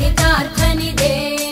चरितार्थनि दे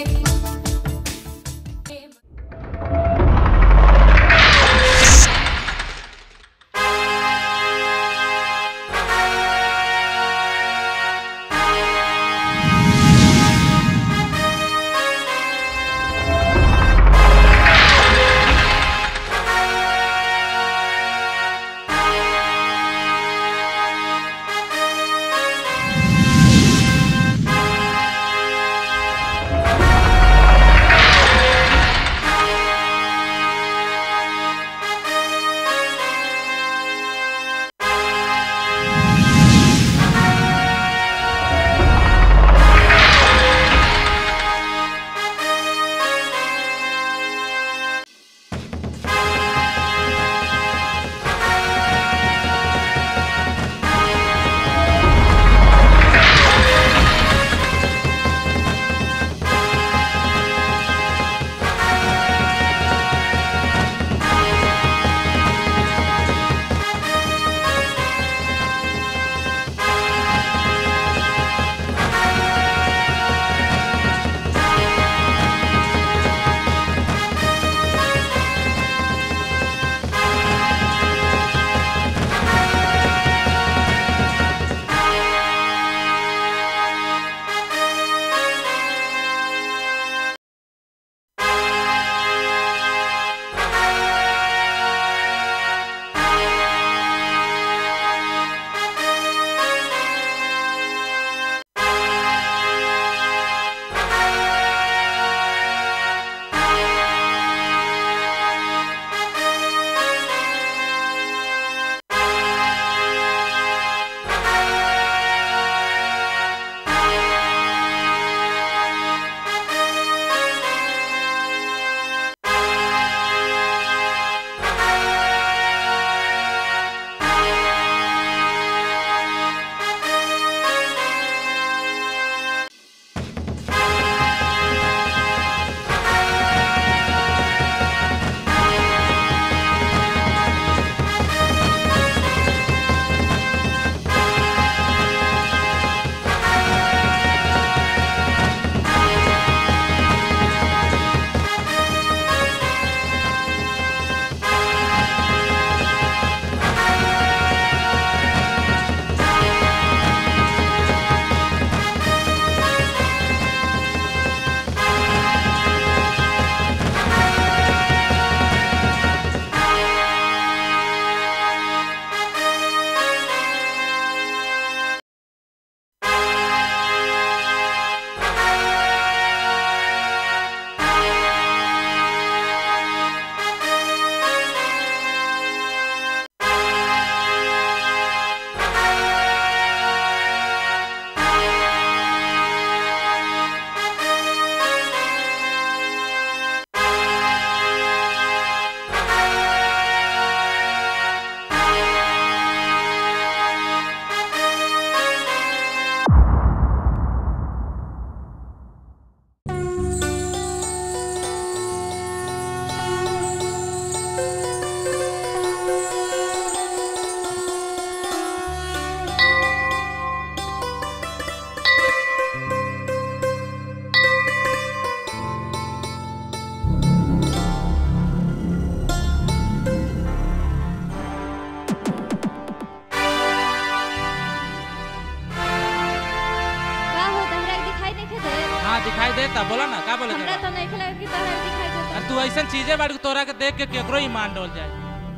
का हो तहरा के दिखाई नहीं दे हाँ दिखाई देता बोला ना का बोले हमरा तो नहीं खेला कि तहरा के दिखाई देता अरे तू ऐसा चीजें बाड़ के तोरा के देख के केकरो ईमान डोल जाए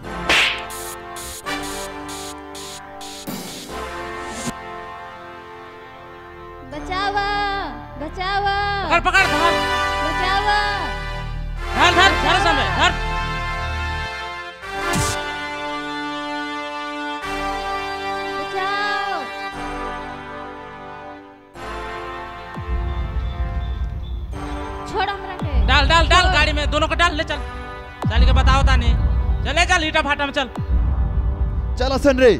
बचावा बचावा पकड़ पकड़ धर बचावा धर धर धर समय धर बचाओ छोड़ हमरा के डाल डाल डाल गाड़ी में दोनों को डाल ले चल चल के बताओ तानी चले चल ईटा फाटा में चल चल हसन रे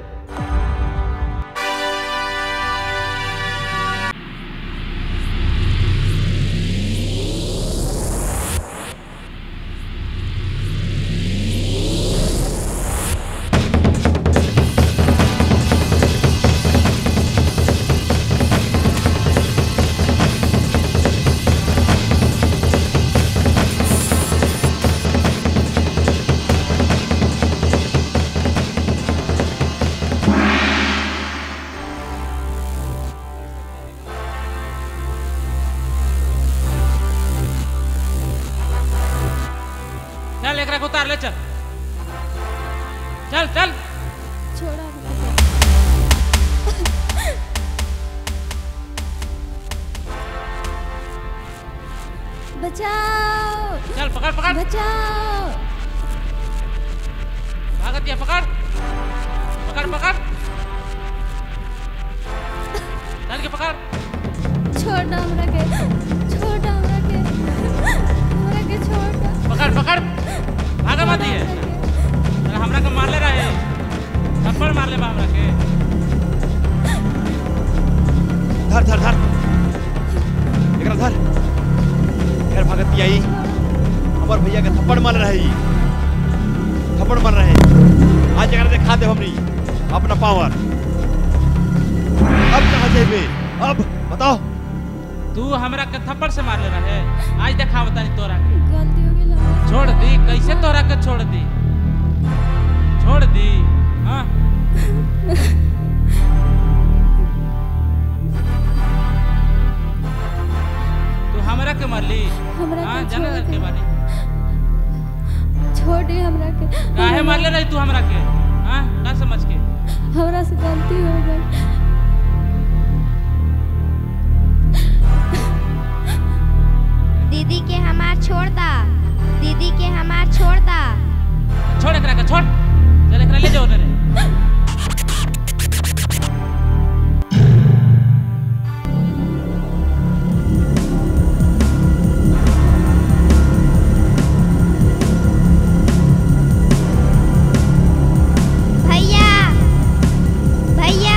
एकरा के उतार ले चल चल चल छोड़ो हमरा के बचाओ चल पकड़ पकड़ बचाओ भागत दिया पकड़ पकड़ पकड़ चल के पकड़ छोड़ दो हमरा के छोड़ दो हमरा के हमरा के छोड़ दो पकड़ पकड़ भागा मत दिए अरे हमरा के मारले रहे थप्पड़ मारले बा हमरा के धर धर धर एकरा धर फिर भगत आई हमार भैया के थप्पड़ मार रही थप्पड़ मार रहे आज एकरा दिखा दे हमनी अपना पावर अब कहाँ जेबे अब बताओ तू हमरा के थप्पड़ से मारले रहे आज देखा बतानी तोरा के गलती हो गई हमरा छोड़ दी कैसे तोरा के छोड़ दी छोड़ दी हाँ तू हमरा के मारली हमरा हाँ के जाने छोड़ के दे। बारे छोड़ दे हमरा के काहे मारले रही तू हमरा के हाँ का समझ के हमरा से गलती हो गई दीदी के हमार छोड़ता दीदी के हमार छोड़ता छोड़ एकरा के छोड़ चल एकरा ले जाओ रे भैया भैया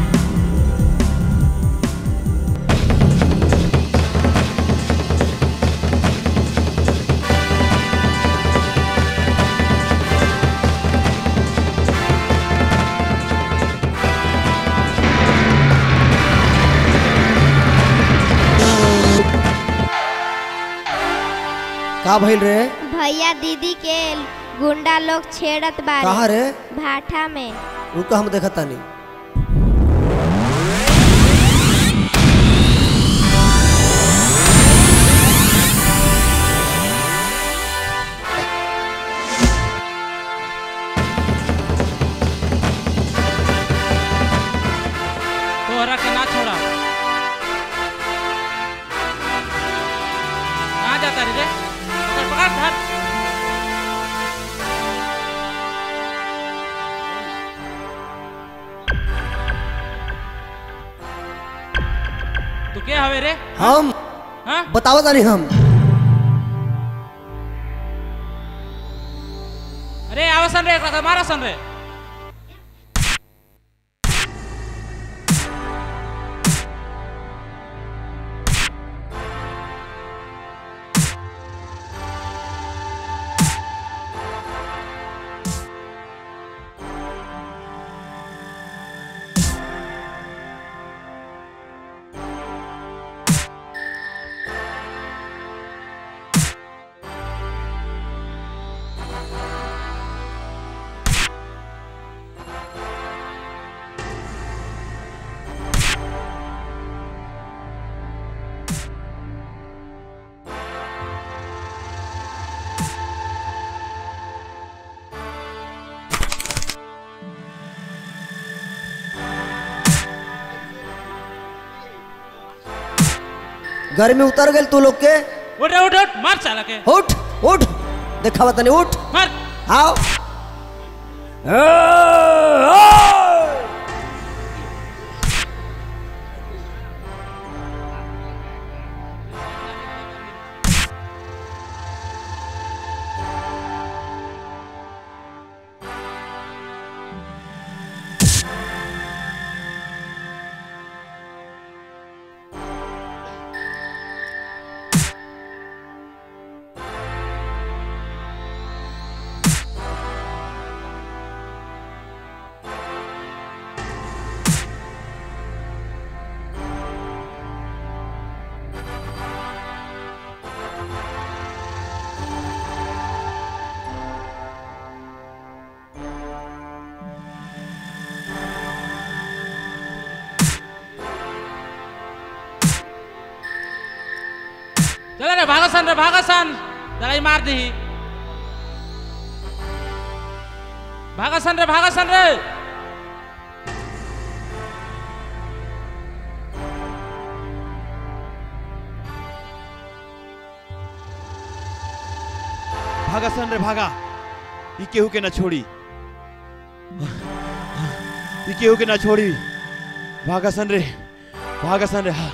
का भइल रे भैया दीदी के गुंडा लोग छेड़त बारे कहाँ रे भाठा में रुका हम देखत तानी तोहरा के ना छोड़ा कहाँ जाता रे रे पकड़ पकड़ धर तू क्या हवे रे हम हाँ बताओ तानी हम अरे आवसन रे एकरा मारा सन रे घर में उतर गेल तू लोग के उठ रे, उठ उठ मार साला के उठ उठ देखा तानी उठ मार आओ चल रे भागसन रे भागसन जरा ही मार दी भागा सन रे भागा सन रे भागा सन रे भागा ई केहू के ना छोड़ी ई केहू के ना छोड़ी भागा सन रे भागा सन रे हाँ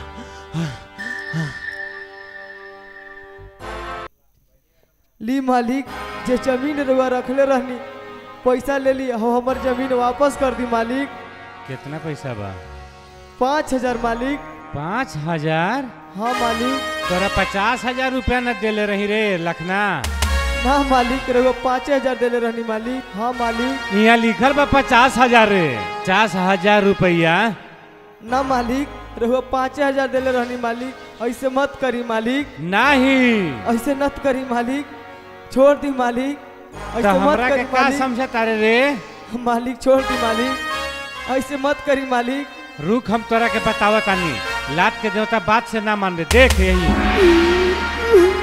ली मालिक जे जमीन रुआ रखले रहनी पैसा ले ली हो हमर जमीन वापस कर दी मालिक कितना पैसा बा पाँच हजार मालिक पाँच हजार हाँ मालिक तोरा पचास हजार रुपया न देले रही रे लखना ना मालिक रहुआ पाँच हजार देले रहनी मालिक हाँ मालिक यहाँ लिखल बा पचास हजार रे पचास हजार रुपया ना मालिक रहुआ पाँच हजार देले रहनी मालिक ऐसे मत करी मालिक नहीं ऐसे मत करी मालिक छोड़ दी मालिक तो ऐसे मत हमरा के करी का मालिक समझ तारे रे मालिक छोड़ दी मालिक ऐसे मत करी मालिक रुक हम तोरा के बतावत तानी लात के देवता बात से ना मान रे देख यही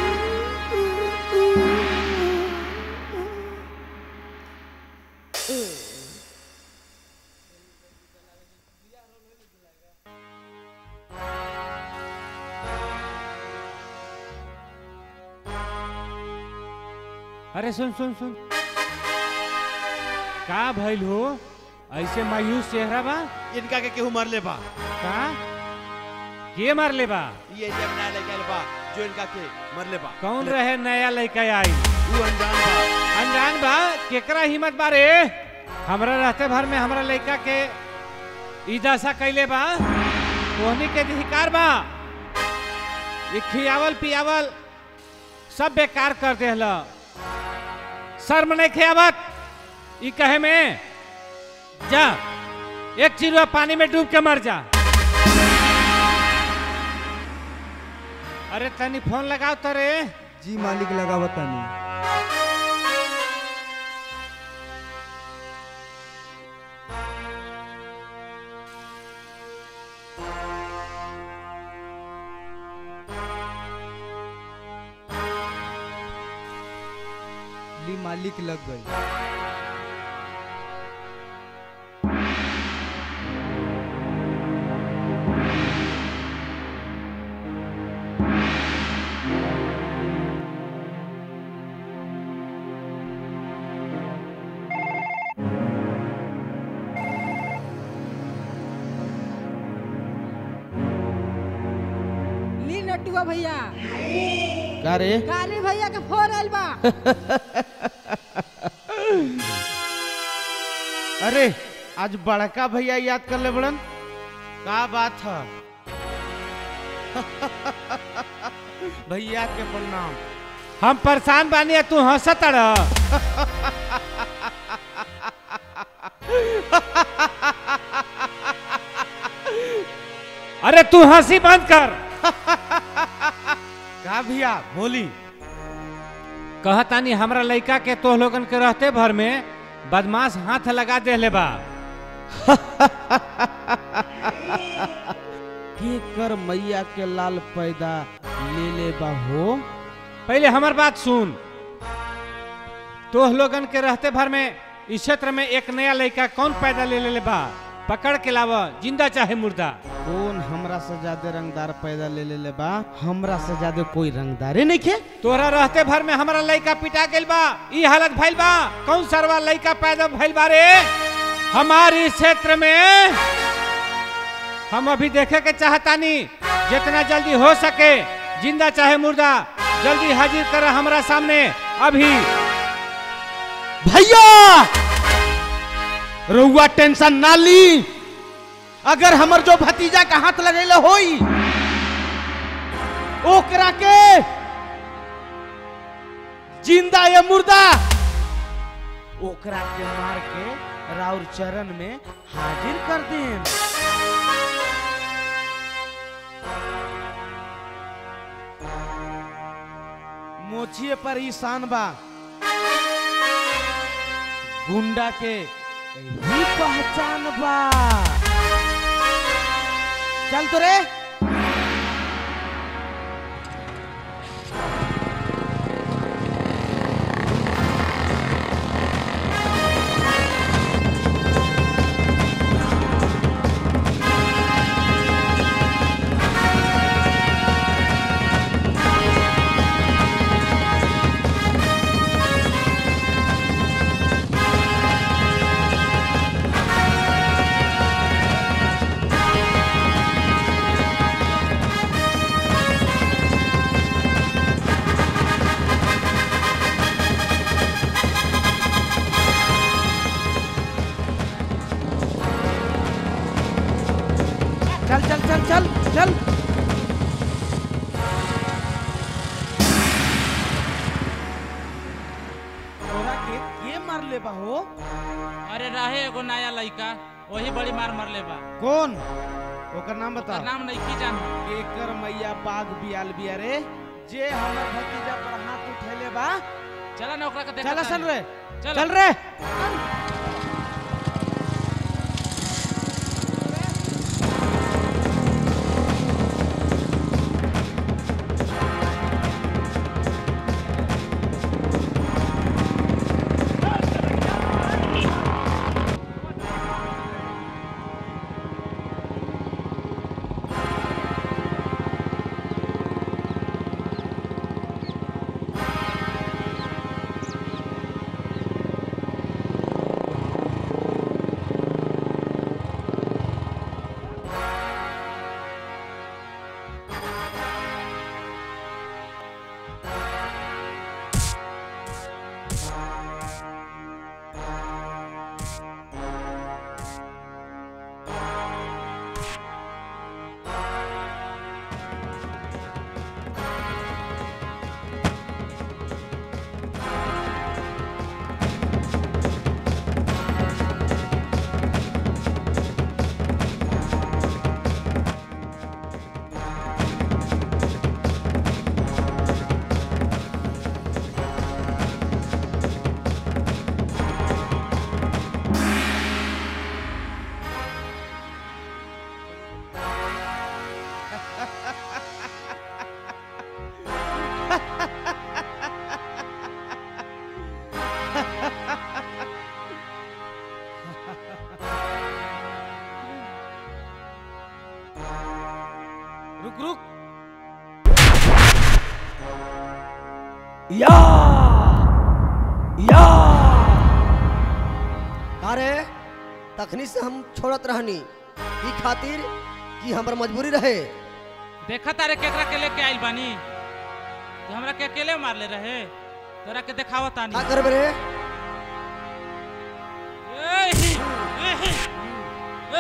अरे सुन सुन सुन का भइल हो ऐसे मायूस चेहरा बा इनका के केहू मार ले बा का के मार ले बा ये एरिया में नया लेके आइल बा जो इनका के मर ले बा कौन रहे नया लड़का आई तू अनजान बा अनजान बा केकरा हिम्मत बारे हमरा रहते भर में हमरा लड़का के ई दशा कैले बा तोहनी के अधिकार बा ये खियावल पियावल सब बेकार कर देहल शर्म नहीं खियावत ई कहे में जा एक चिड़ुआ पानी में डूब के मर जा अरे तनी फोन लगाओ तो रे जी मालिक लगा बतानी ली मालिक लग गई ली नटुआ भैया का रे काली भैया के फोन आइल बा अरे आज बड़का भैया याद कर ले बड़न का बात है भैया के प्रणाम हम परेशान बानी आ तू हंसत रह अरे तू हंसी बंद कर का भैया बोली कहतानी हमरा लड़का के तो लोगन के रहते भर में बदमाश हाथ लगा दे ले बा के कर मैया के लाल पैदा ले ले बा हो पहले हमर बात सुन तो लोगन के रहते भर में इस क्षेत्र में एक नया लड़का कौन पैदा ले ले बा पकड़ के लावा जिंदा चाहे मुर्दा कौन हमरा से ज्यादा रंगदार पैदा ले ले ले बा हमरा से ज्यादा कोई रंगदारे नहीं खे तोरा रहते भर में हमारा लड़का पिटा गेल बा ई हालत भइल बा कौन सरवा लड़का पैदा भइल बा रे हमारे इस क्षेत्र में हम अभी देखे के चाहतानी जितना जल्दी हो सके जिंदा चाहे मुर्दा जल्दी हाजिर कर हमरा सामने अभी भैया रउआ टेंशन ना ली अगर हमर जो भतीजा का हाथ लगेले होई ओकरा के जिंदा या मुर्दा ओकरा के मार के राउर चरण में हाजिर कर देम मोछिए पर ही शान बा गुंडा के ही पहचान बा चल तो रे कैले बा हो अरे रहे एगो नया लड़का वही बड़ी मार मरले बा कौन ओकर नाम बता ओकर नाम नहीं की जान केकर मैया बाघ बियाल बिया रे जे हमर भतीजा पर हाथ उठैले बा चला ना ओकरा के देखा चल सन रे चल चल रे रुक रुक या या अरे तखनी से हम छोड़त रहनी ई खातिर कि हमर मजबूरी रहे देखा तारे केकरा के लेके आइल बानी तो हमरा के अकेले मार ले रहे तोरा के देखावा तानी का करबे रे एही, एही, आ।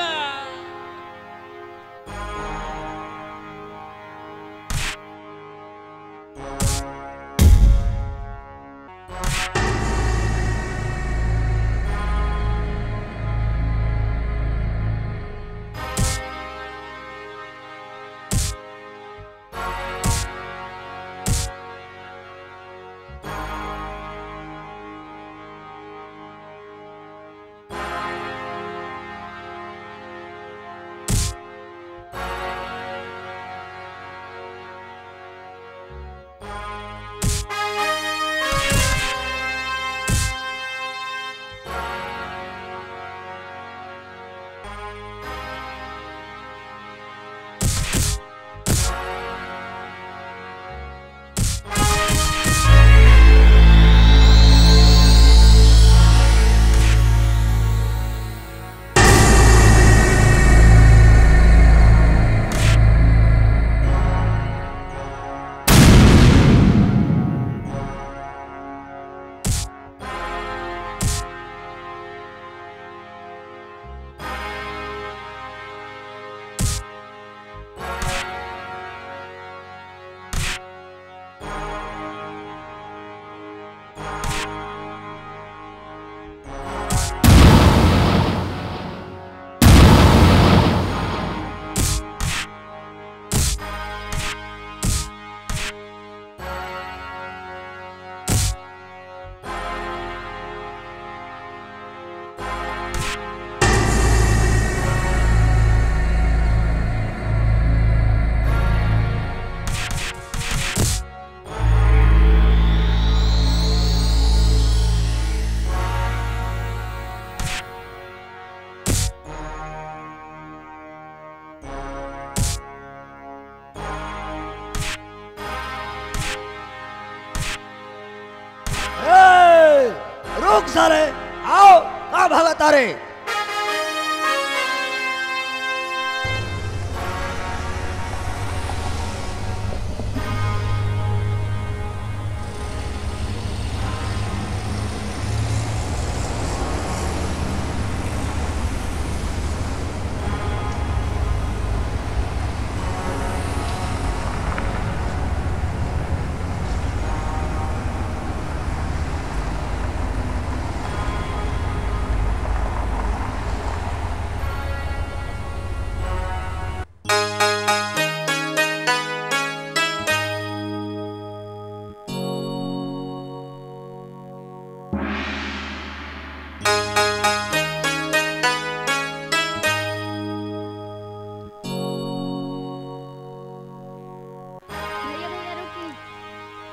ए, रुक सारे आओ का भागा तारे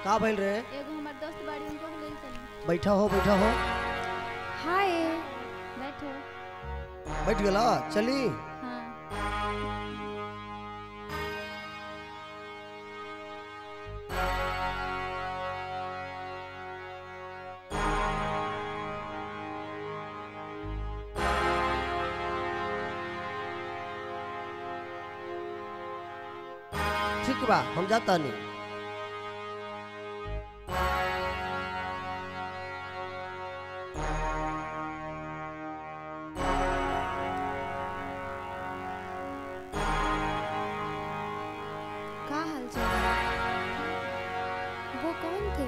का भइल रे एगो हमार दोस्त बाड़ी उनको ले चली बैठा हो बैठा हो हाय बैठो बैठ गेला चली हाँ ठीक बा हम जाता नहीं का हाल चाल है वो कौन थे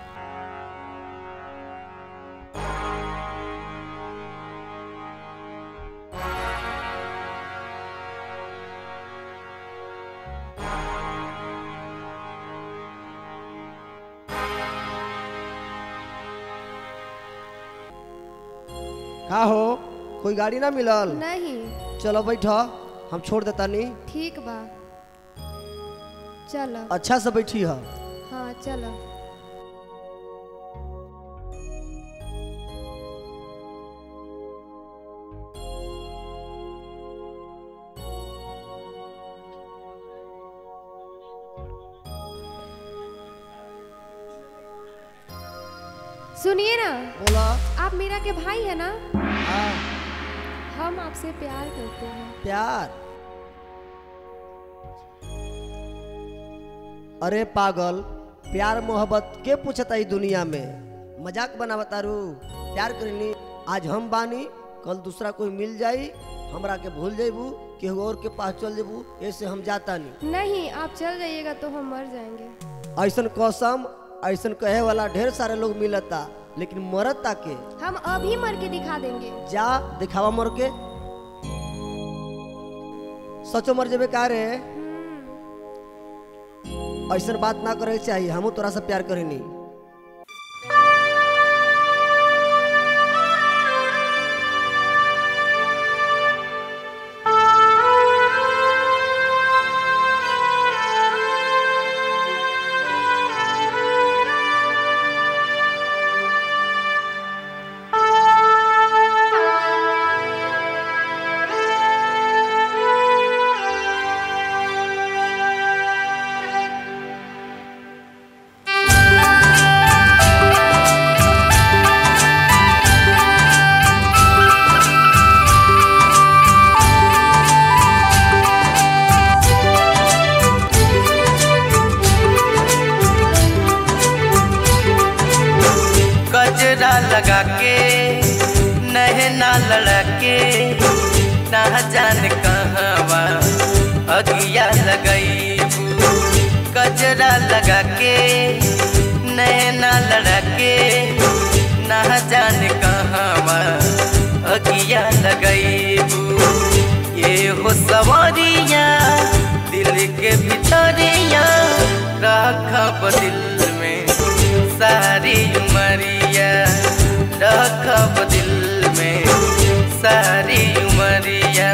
का हो कोई गाड़ी ना मिलल नहीं चलो बैठा हम छोड़ देता नहीं ठीक बा चलो अच्छा से बैठी है हाँ चलो सुनिए ना बोला आप मीरा के भाई है ना हाँ हम आपसे प्यार करते हैं प्यार अरे पागल प्यार मोहब्बत के पूछता ई दुनिया में मजाक बनावता रू प्यार करनी आज हम बानी कल दूसरा कोई मिल जाई हमरा के भूल जेबू केहू और के पास चल जेबू ऐसे हम जाता नहीं नहीं आप चल जाइएगा तो हम मर जाएंगे ऐसन कसम ऐसन कहे वाला ढेर सारे लोग मिलता लेकिन मरता के हम अभी मर के दिखा देंगे जा दिखावा मर के सचो मर जेबे का रे ऐसन बात ना करे के चाहिए हमू तोरा से प्यार करेनी गजरा लगा के नहना लड़ा के ना जान कहवा अगिया लगई गजरा लगा के नहना लड़ा के ना जान कहवा अगिया लगई ये हो सवारिया दिल के भितरिया रखब दिल में सारी उमरिया रखब दिल में सारी उमरिया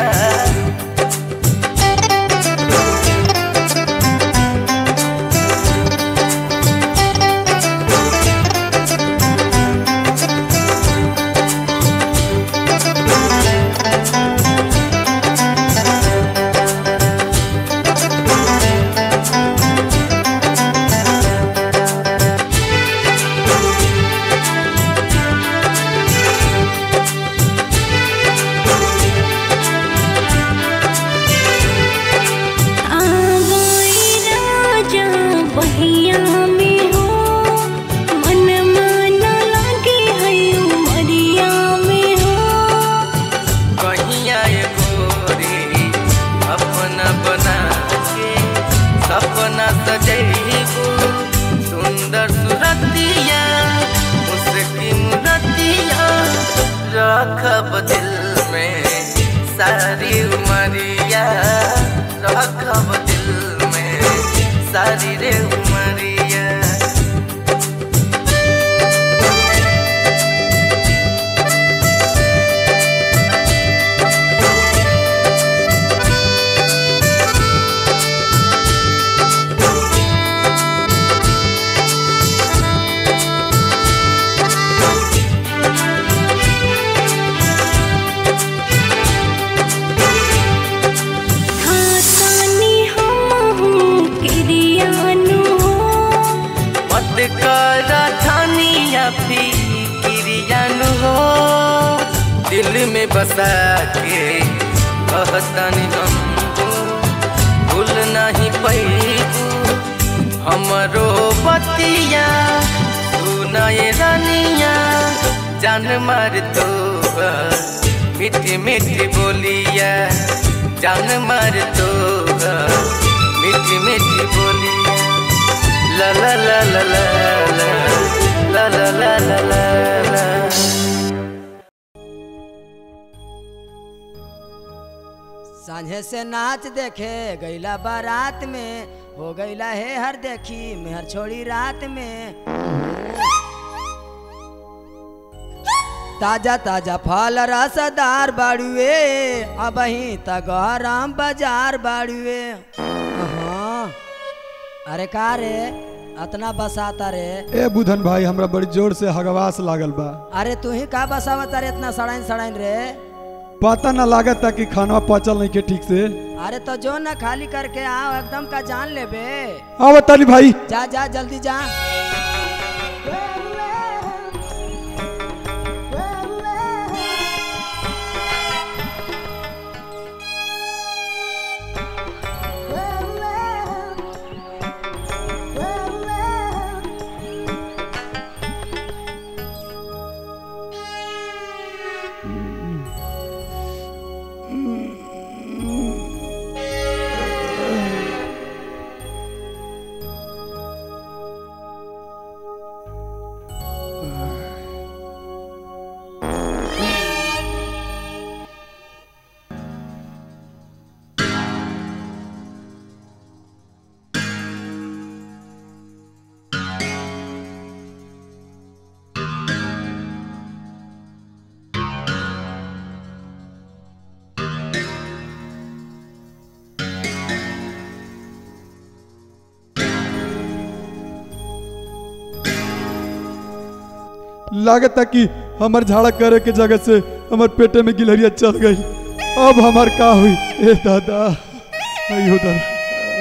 कहिया ये गोरी अपना बना के सपना सजैबू सुंदर सुरतिया उसकी मुरतिया रखब दिल में सारी उमरिया रखब दिल में सारी रे उमरिया Thank बंद कर थानिया फिक्रियान हो दिल में बसा के कहतनी हमको भूल नहीं पैबू हमरो बतिया सुनाए रानिया जान मार तो मीठी मीठी बोलिया जान मार तो मीठी मीठी बोलिया ला ला ला ला ला ला ला ला ला ला ला सांझे से नाच देखे गैला बारात में हो गैला है हर देखी मेहर छोड़ी रात में ताजा ताजा फल रसदार बाड़ुए अब ही तगहराम बाजार बाड़ुए हाँ अरे का रे अतना बसाता रे ए बुधन भाई हमरा बड़ी जोर से हगवास लागल बा अरे तू ही का बसावता रे इतना सड़ाइन सड़ाइन रे पता ना लागत कि खाना पचल नहीं के ठीक से अरे तो जो ना खाली करके आओ एकदम का जान ले बे आओ ताली भाई जा जा जल्दी जा लागत कि हमर झाड़ा करे के जगह से हमर पेटे में गिलहरिया चल गई अब हमार का हुई ए दादा अयो दादा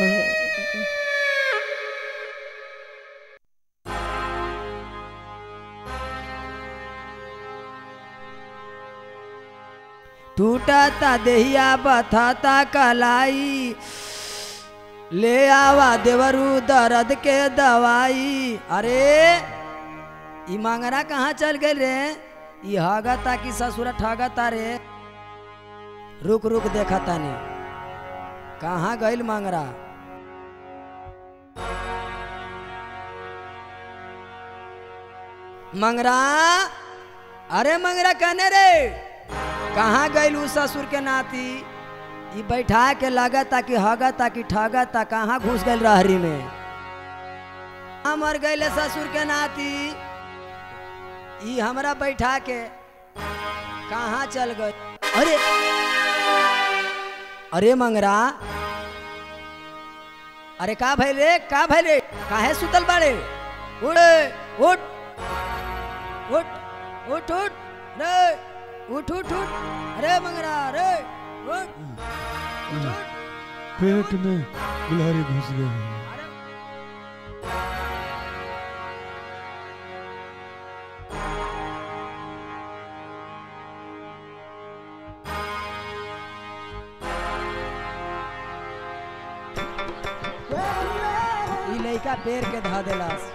टूटता देहिया बथता कलाई ले आवा देवरू दर्द के दवाई अरे ई मांगरा कहाँ चल गए रे ई हगता कि ससुर ठगता रे रुक रुक देखा तानी कहाँ गइल मांगरा मंगरा अरे मंगरा कहने रे कहाँ गइल उ ससुर के नाती ई बैठा के लागता कि हगता कि ठगता कहाँ घुस गइल रहरी में हाँ, मर गइले ससुर के नाती ई हमरा बैठा के कहाँ चल गए अरे अरे मंगरा अरे का भइल रे का भइल रे काहे सुतल बाड़े उड़ उठ उठ उठ उठ रे उठ उठ उठ अरे मंगरा रे उठ पेट में गिलहरी घुस गई ई लइका पेड़ के धा देलास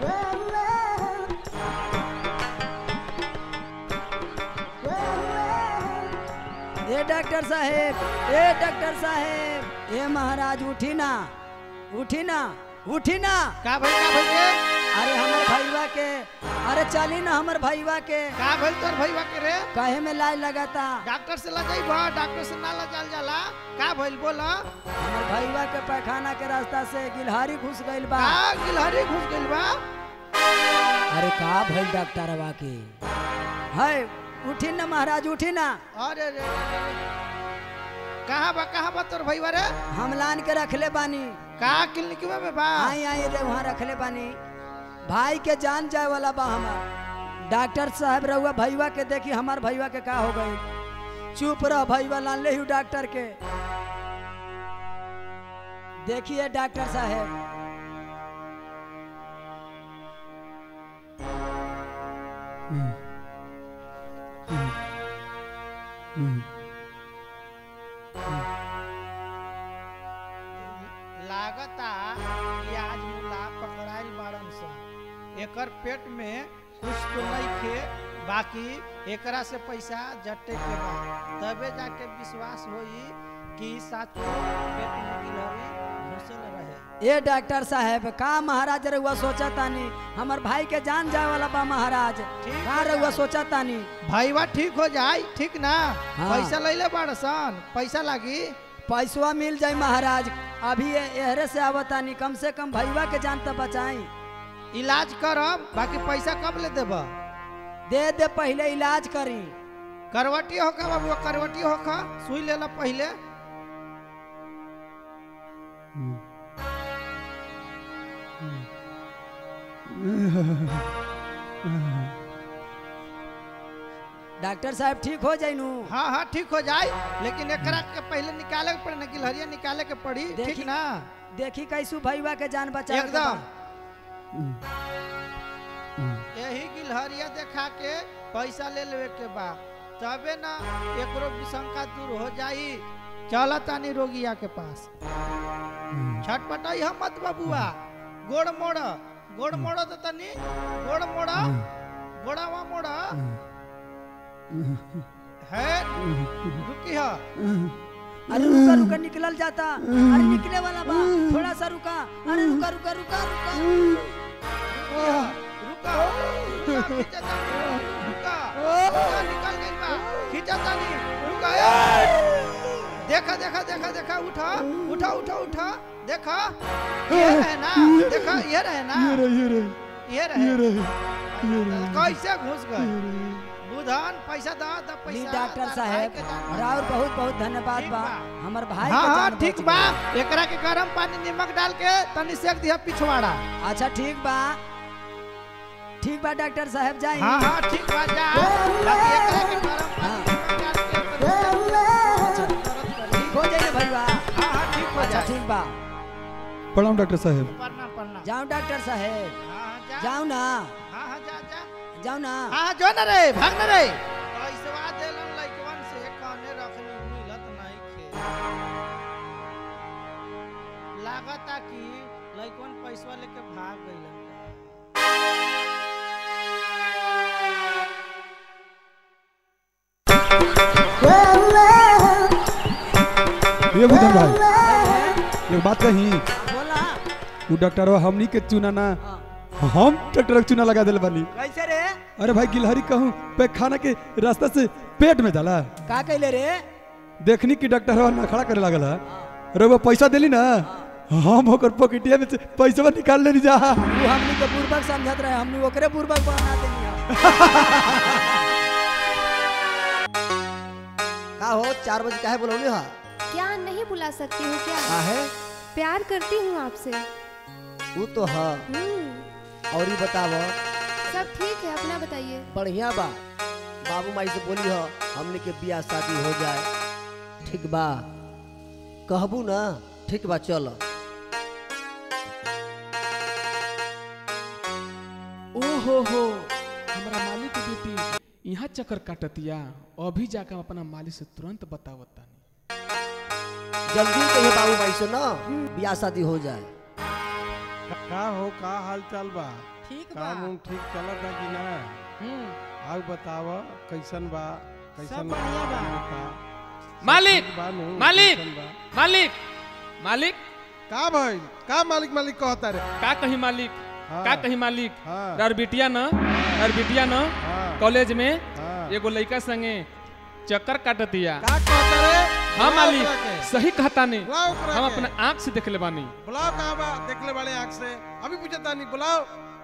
ए डॉक्टर साहेब ए डॉक्टर साहेब ए महाराज उठी ना उठी ना उठी ना का भइल का भइल रे अरे हमर भईवा के अरे चली ना हमर भईवा के का भइल तोर भईवा के रे काहे में लाज लगाता डॉक्टर से लजाइबा डॉक्टर से ना लजाल जाला का भइल बोला हमर भईवा के पैखाना के रास्ता से गिलहारी घुस गइल बा का गिलहरी घुस गइल बा अरे का भइल डॉक्टरवा के है उठी ना महाराज उठी ना अरे रे कहाँ बा कहाँ बा तोर भईवा रे हम लान के रखले बानी का क्लिनिक में बा आई आई रे वहाँ रखले बानी भाई के जान जाए वाला बा हमार डॉक्टर साहब रहुआ भईवा के देखी हमार भईवा के का हो गई चुप रह भईवा लान ले हूँ डॉक्टर के देखिए डॉक्टर साहब लागता कि आज मुला पकड़ाइल बाड़न सन एकर पेट में कुछ तो नहीं खे बाकी एकरा से पैसा जटे के बा तबे जाके विश्वास होई कि साचो पेट में गिलहरी घुसल रहे ए डॉक्टर साहब का महाराज रहुआ सोचा तानी हमर भाई के जान जाए वाला बा महाराज का रहुआ सोचा तानी भाईवा ठीक हो जाई ठीक ना हाँ। पैसा लैले बाड़ सन पैसा लागी पैसवा मिल जाई महाराज अभी ए- एहरे से आवतानी कम से कम भैया के जान तो बचाई इलाज करम बाकी पैसा कब ले देब दे दे पहले इलाज करी करवटी होका बाबू करवटी होका सुई लेला पहले डॉक्टर साहब ठीक हो जाई नू हाँ हाँ ठीक हो जाए लेकिन एकरा के पहले निकाले के पड़ी ना गिलहरिया निकाले के पड़ी ठीक देखी- ना देखी कैसू भैया के जान बचा एकदम यही गिलहरिया देखा के पैसा ले लेवे के बा तबे ना एकरो विशंका दूर हो जाई चला तानी रोगिया के पास छटपटाई हम मत बबुआ गोड़ मोड़ गोड़ मोड़ तो तनी गोड़ मोड़ गोड़ावा मोड़ है रुकी है अरे रुका रुका निकलल जाता अरे निकले वाला बा थोड़ा सा रुका अरे रुका रुका रुका रुका रुका रुका खींचा तानी, रुका रुका निकल गई बा खींचा तानी रुका ए! देखा देखा देखा देखा उठा उठा उठा उठा देखा ये रहे ना देखा ये रहे ना ये रहे ये रहे ये ये रहे रहे ये रहे कैसे घुस गए बुधन पैसा दा दा ली पैसा डॉक्टर तार साहब भाई के जान राउर बहुत बहुत धन्यवाद बा हमर भाई हाँ के हाँ जान ठीक बच बा गई। एकरा के गरम पानी नमक डाल के तनी सेक दिया पिछवाड़ा अच्छा ठीक बा ठीक बा डॉक्टर साहब जाई हाँ हाँ ठीक बा जा बाकी एकरा के गरम पानी नमक डाल के तनी ठीक हो जाइए भैया हाँ हाँ ठीक हो अच्छा जाए ठीक बा प्रणाम डॉक्टर साहब प्रणाम प्रणाम जाओ डॉक्टर साहब हाँ जा जाओ ना हाँ हाँ जा जा जाओ ना हाँ हाँ जो न रे भाग न रे पैसवा देलन लइकवन से कने रखनी मिलत नहीं खे लागता कि लइकवन पैसवा लेके भाग गइलन ये बुधन भाई एक बात कही बोला वो डॉक्टर हमनी के चुना ना हम ट्रैक्टर के चुना लगा दिल बानी कैसे रे अरे भाई गिलहरी कहूँ पे खाना के रास्ता से पेट में जाला का कैले रे देखनी कि डॉक्टर ना खड़ा करे लागल है अरे वो पैसा दिली ना हम होकर पॉकेटिया में से पैसा निकाल लेनी जा तू हमनी के बुर्बक समझत रहे हमनी ओकरे बुर्बक बना देनी है का हो चार बजे काहे बोलौली हा क्या नहीं बुला सकती हूँ क्या काहे प्यार करती हूँ आपसे वो तो हा हम्म, और ही बताव सब ठीक है अपना बताइए बढ़िया बा बाबू माई से बोली हो हमने के बियाह शादी हो जाए ठीक बा कहबू ना ठीक बा चल ओ हो हो हमारा मालिक के बेटी यहाँ चक्कर काटतिया अभी जाकर हम अपना मालिक से तुरंत बतावता जल्दी कहिए बाबू माई से ना बियाह शादी हो जाए का हो का हाल चाल बा ठीक काम उम ठीक चलत है कि ना आउ बताव कैसन बा कैसन बढ़िया बा। बा मालिक ठीक बा नु, मालिक कैसन बा? मालिक मालिक का भाई का मालिक मालिक कहता रे का कही मालिक हाँ। का कही मालिक हाँ। यार बिटिया न यार बिटिया न हाँ। कॉलेज में हाँ। एगो लड़का संगे चक्कर काटतिया का कहता रे हाँ बुलाओ मालिक ओकरा के। सही कहता नहीं बुलाओ ओकरा हम के। अपने आँख से देख ले बानी बुलाओ कहाँ बा देखले वाले आँख से अभी पूछता नहीं बुलाओ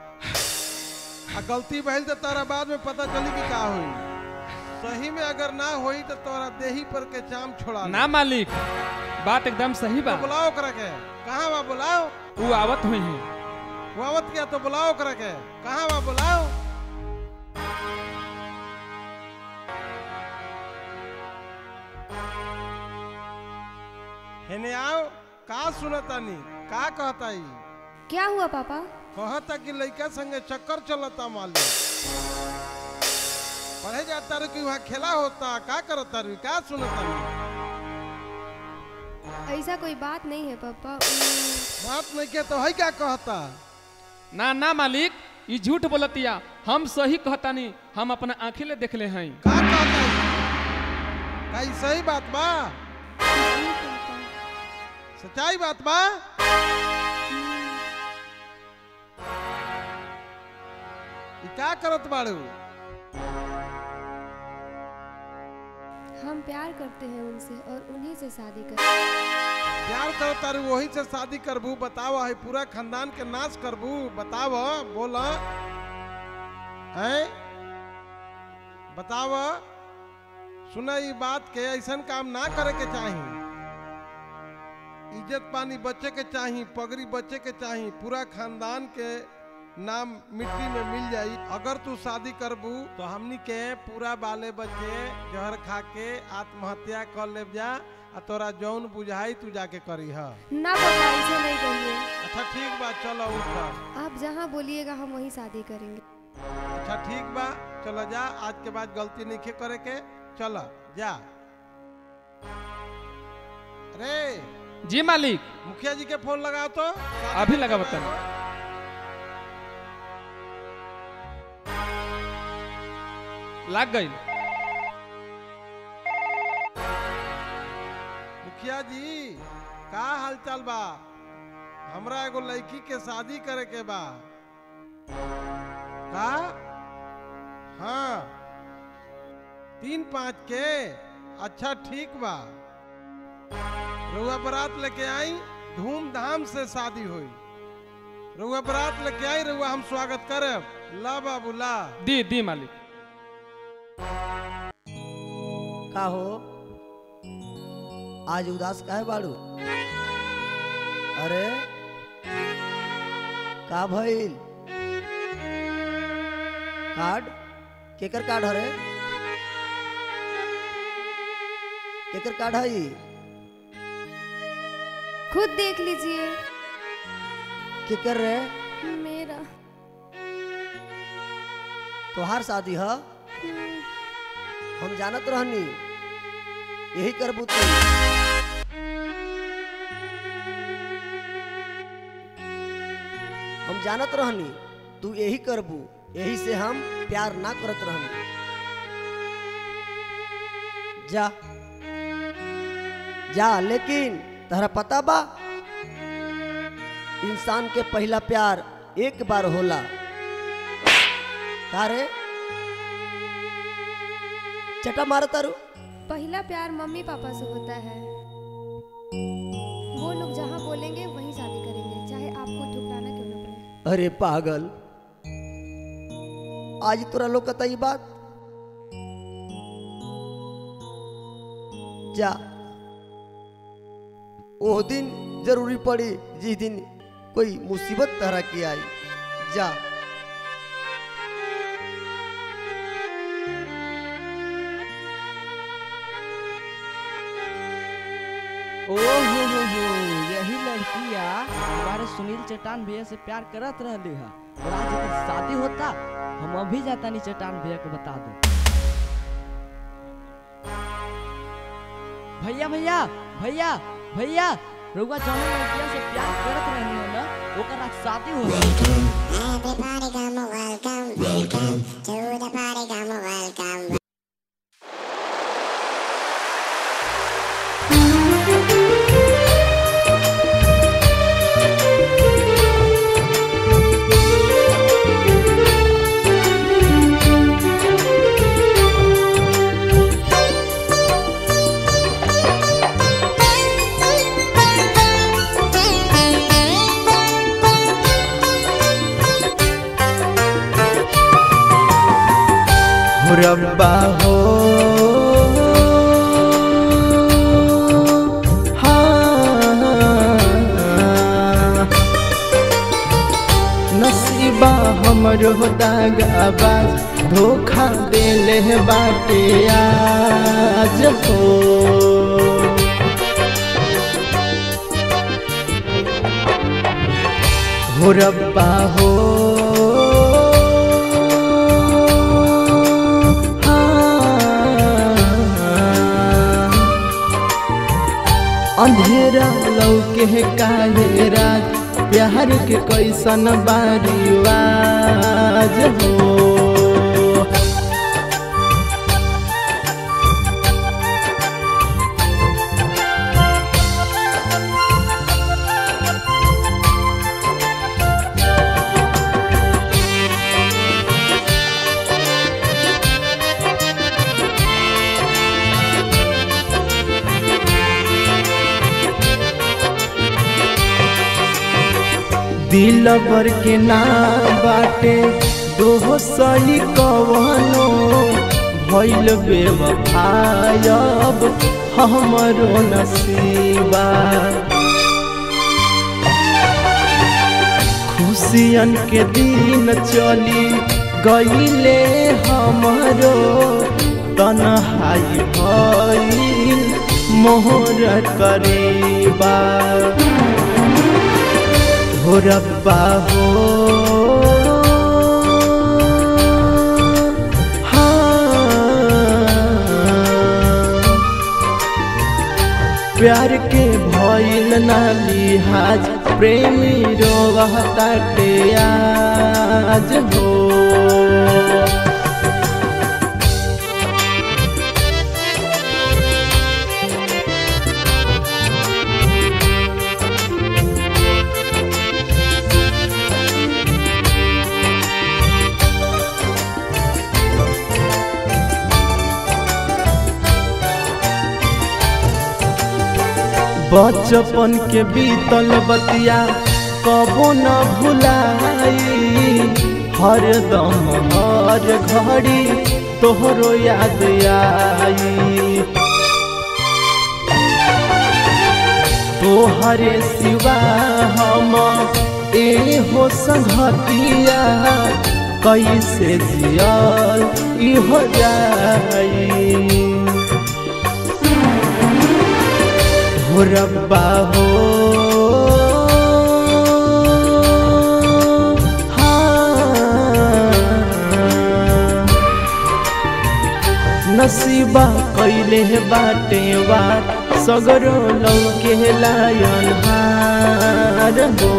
आ गलती भइल तो तारा बाद में पता चली कि का हुई सही में अगर ना होई तो तोरा देही पर के चाम छोड़ा ना मालिक बात एकदम सही बा तो बुलाओ ओकरा के कहाँ बा बुलाओ वो आवत हुई है वो आवत क्या तो बुलाओ ओकरा के कहाँ बा बुलाओ हेने आओ का सुनतानी का कहता ई क्या हुआ पापा कहता कि लइका संगे चक्कर चलता मालूम पढ़े जाता रू कि वहाँ खेला होता का करता रू का सुनता रू ऐसा कोई बात नहीं है पापा बात नहीं के तो है क्या कहता ना ना मालिक ये झूठ बोलतिया हम सही कहतानी हम अपना आँखें ले देखले हैं का कहता का ई सही बात बा सच्चाई बात बा ई का करत बाड़ू हम प्यार करते हैं उनसे और उन्हीं से शादी कर प्यार करो तारू वही से शादी करबू बताव है पूरा खानदान के नाश करबू बताव बोल है बताव सुना ई बात के ऐसन काम ना करे के चाही इज्जत पानी बच्चे के चाही पगड़ी बच्चे के चाही पूरा खानदान के नाम मिट्टी में मिल जाई अगर तू शादी करबू तो हमनी के पूरा बाले बच्चे जहर खा के आत्महत्या कर ले जा आ तोरा जौन बुझाई तू जाके करी ह ना पापा ऐसे नहीं कहिए अच्छा ठीक बा चलो उठ आप जहाँ बोलिएगा हम वहीं शादी करेंगे अच्छा ठीक बा चलो जा आज के बाद गलती नहीं करे के चलो जा अरे जी मालिक मुखिया जी के फोन लगाओ तो अभी लगा बता लग गई मुखिया जी का हालचाल बा हमरा एगो लड़की के शादी करे के बा का हाँ तीन पाँच के अच्छा ठीक बा रुआ बारात लेके आई धूमधाम से शादी हुई रुआ बारात लेके आई रुआ हम स्वागत करब ला बाबू ला दी दी मालिक का हो आज उदास काहे बाड़ू अरे का भइल कार्ड केकर कार्ड हरे केकर कार्ड हई खुद देख लीजिए केकर रे मेरा तोहार शादी ह हम जानत रहनी यही करबू तू हम जानत रहनी तू यही करबू यही से हम प्यार ना करत रहनी जा जा लेकिन तहरा पता बा इंसान के पहला प्यार एक बार होला का रे चटा मार तारू पहला प्यार मम्मी पापा से होता है वो लोग जहाँ बोलेंगे वहीं शादी करेंगे चाहे आपको ठुकराना क्यों ना पड़े अरे पागल आज तोरा लोग कता ई बात जा ओ दिन जरूरी पड़ी जिस दिन कोई मुसीबत तरह की आई जा ओ हो हो हो यही लड़किया हमारे सुनील चट्टान भैया से प्यार करत रहली है और आज एकर शादी होता हम अभी जाता नहीं चट्टान भैया को बता दो भैया भैया भैया भैया रउआ जौन लड़किया से प्यार करत रहनी हो ना ओकर आज शादी हो Everybody come welcome, welcome to the party come welcome. हो रब्बा हो हाँ। नसीबा हमरो दागाबाज धोखा देले बाटे आज हो हो रब्बा हो लौके काहे राज प्यार के कैसन बारिवाज हो दिल भर के ना बाटे दोहो सही कवनो भइल बेवफायब हमरो नसीबा खुशियन के दिन चली गईले हमरो तनहाई भइल मोहर करीबा हो रब्बा हो हाँ। प्यार के भइल ना लिहाज प्रेमी रोवताटे आज हो बचपन के बीतल बतिया कबो न भुलाई हर दम हर घड़ी तोहरो याद आई तोहरे सिवा हम ए हो संगतिया कैसे जियल इहो जाई हो रब्बा हो हाँ। नसीबा कैले बाटे बात सगरो लौके लायन हार हो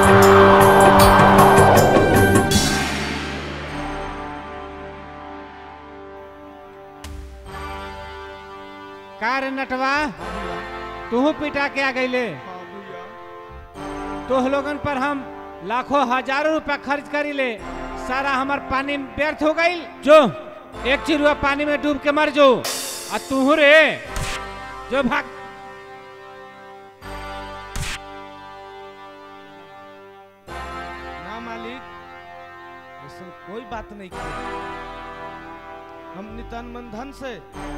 का रे नटवा तू पिटा के आ गईले तो लोगन पर हम लाखों हजारों रुपया खर्च करी ले सारा हमार पानी में व्यर्थ हो गई जो एक चिरुआ पानी में डूब के मर जो आ तू रे जो भाग ना मालिक ऐसा कोई बात नहीं की हम नितन मन धन से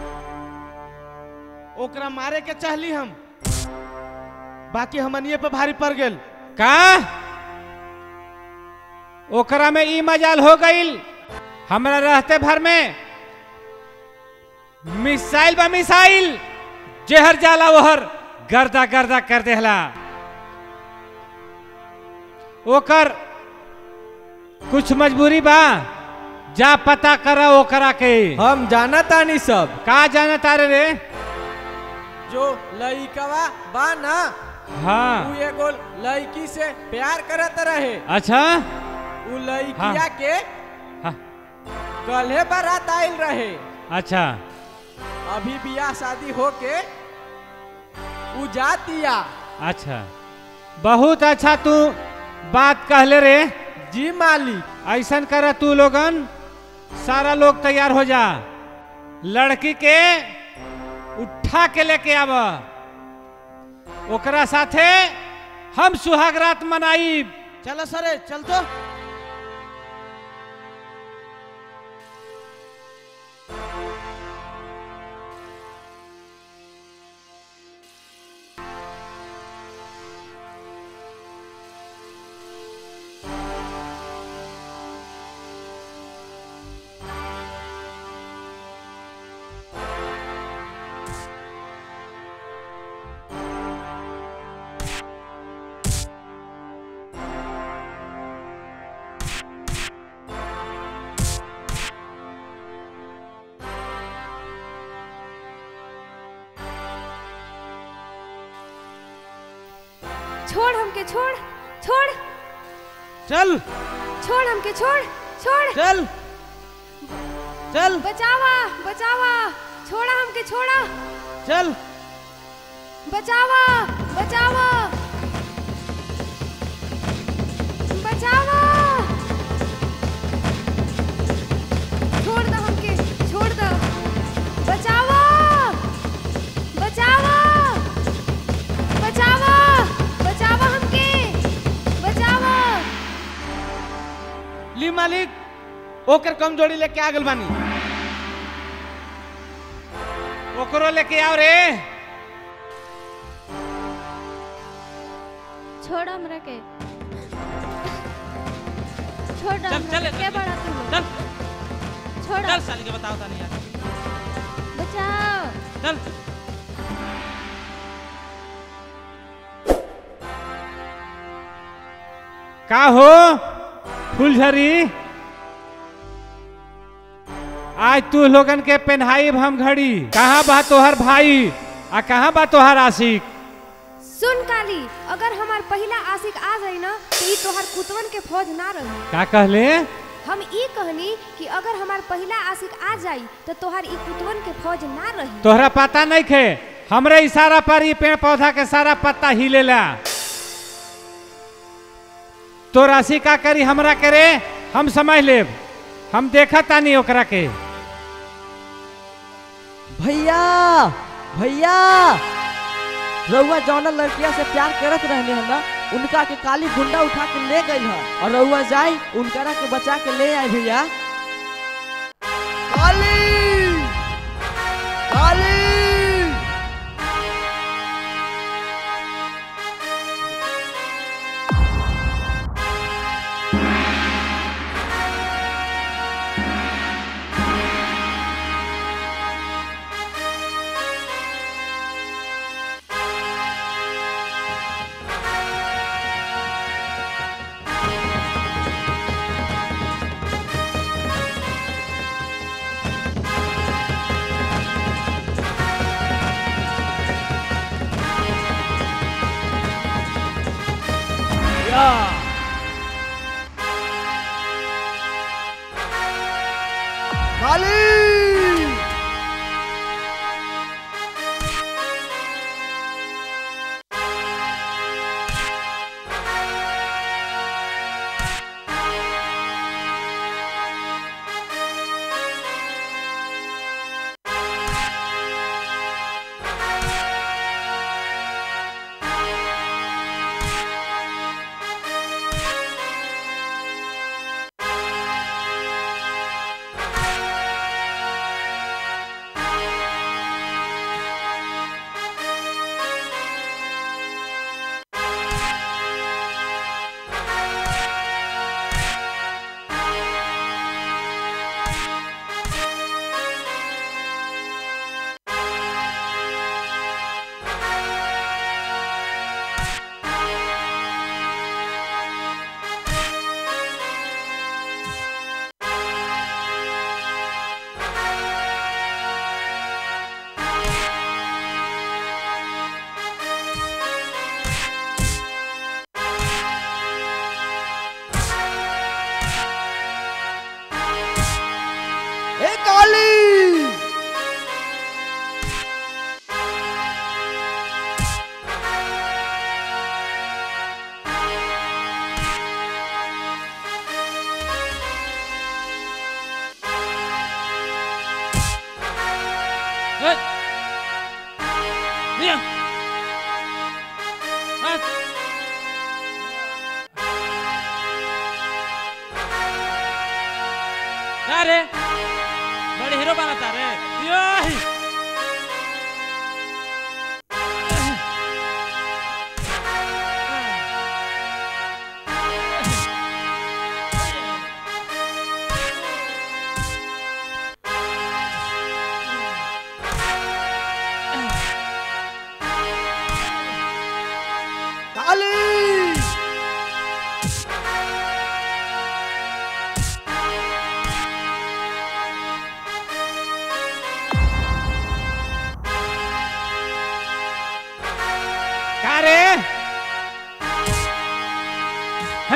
ओकरा मारे के चाहली हम बाकी हमनिए पे भारी पड़ गेल का ओकरा में ई मजाल हो गईल हमरा रहते भर में मिसाइल बा मिसाइल जेहर जाला ओहर गर्दा गर्दा कर देहला ओकर कुछ मजबूरी बा जा पता करा ओकरा के हम जाना तानी सब का जाना तारे रे जो लइकवा बा ना हाँ उ एगो लड़की से प्यार करत रहे अच्छा उ लड़किया हाँ। के हाँ। कल्हे बारात आइल रहे अच्छा अभी बियाह शादी होके उ जातिया अच्छा बहुत अच्छा तू बात कहले रे जी मालिक ऐसन कर तू लोगन सारा लोग तैयार हो जा लड़की के उठा के लेके आब ओकरा साथे हम सुहाग रात मनाई चलो सरे चल तो छोड़ हमके छोड़ छोड़ चल छोड़ हमके छोड़ छोड़ चल चल बचावा बचावा छोड़ा हमके छोड़ा चल बचावा बचावा बचावा छोड़ दो हमके छोड़ दो बचावा बचावा बचावा बचावा हमके बचावा ली मालिक ओकर कमजोरी लेके आ गल बानी ओकरो लेके आओ रे छोड़ हमरा के छोड़ चल हमरा चल के के बड़ा तू चल छोड़ चल साली के बताओ तानी यार बचाओ चल का हो फुलझरी आज तू लोगन के पेन्हाई हम घड़ी कहाँ बा तोहर भाई आ कहाँ बा तोहर आशिक सुन काली अगर हमार पहला आशिक आ जाई ना तो ई तोहार कुतवन के फौज ना रही का कहले हम ई कहनी कि अगर हमार पहला आशिक आ जाई तो तोहार ई कुतवन के फौज ना रही तोहरा पता नहीं खे हमरे इशारा पर ये पेड़ पौधा के सारा पत्ता हिलेला तो राशि का करी हमरा करे हम समझ लेब हम देखा तानी ओकरा के भैया भैया रउआ जौना लड़किया से प्यार करत रहने है ना उनका के काली गुंडा उठा के ले गई है और रउआ जाई उनकरा के बचा के ले आए भैया काली काली काली ए काली ए! लिया! हट! का रे बड़े हीरो बनाता रे योही! काली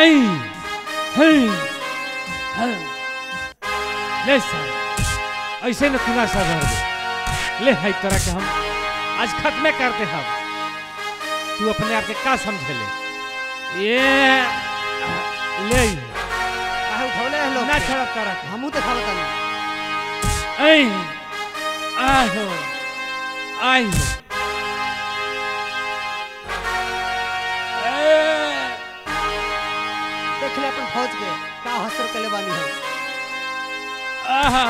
हई हई हई ले सर ऐसे न खुला सा भर दे ले हाई तरह के हम आज खत्मे करते हम तू अपने आप के का समझे ले ये ले काहे उठौले हैं लोग ना छोड़ तरह के हमू देखावत तानी ऐ आहो आई देख ले अपन फौज के का हसर कले बानी हम आहा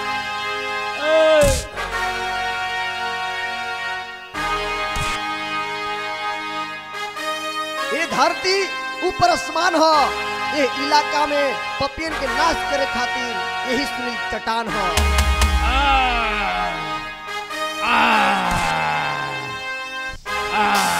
ये धरती ऊपर आसमान हो ये इलाका में पपियन के नाश करे खातिर यही सुनील चट्टान हो आ